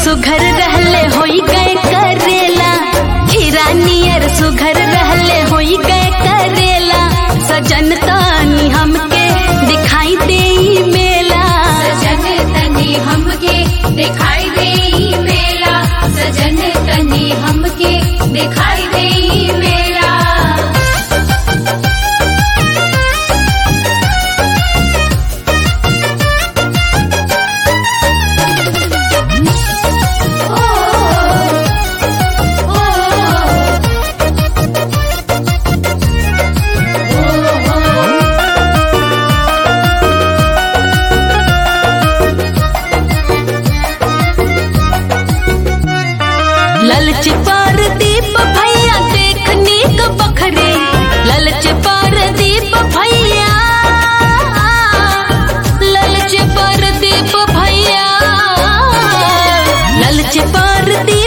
सुघर रहले होई गए करेला हीरा नियर सुघर रहले होई गए करेला सजन तानी हमके दिखाई दे मेला सजन तनी हमके दिखाई दे मेला सजन तनी हमके दिखाई दे मेला ललच पर दीप भैया देखने क बखरे ललच पर दीप भैया ललच पर दीप भैया ललच पर दीप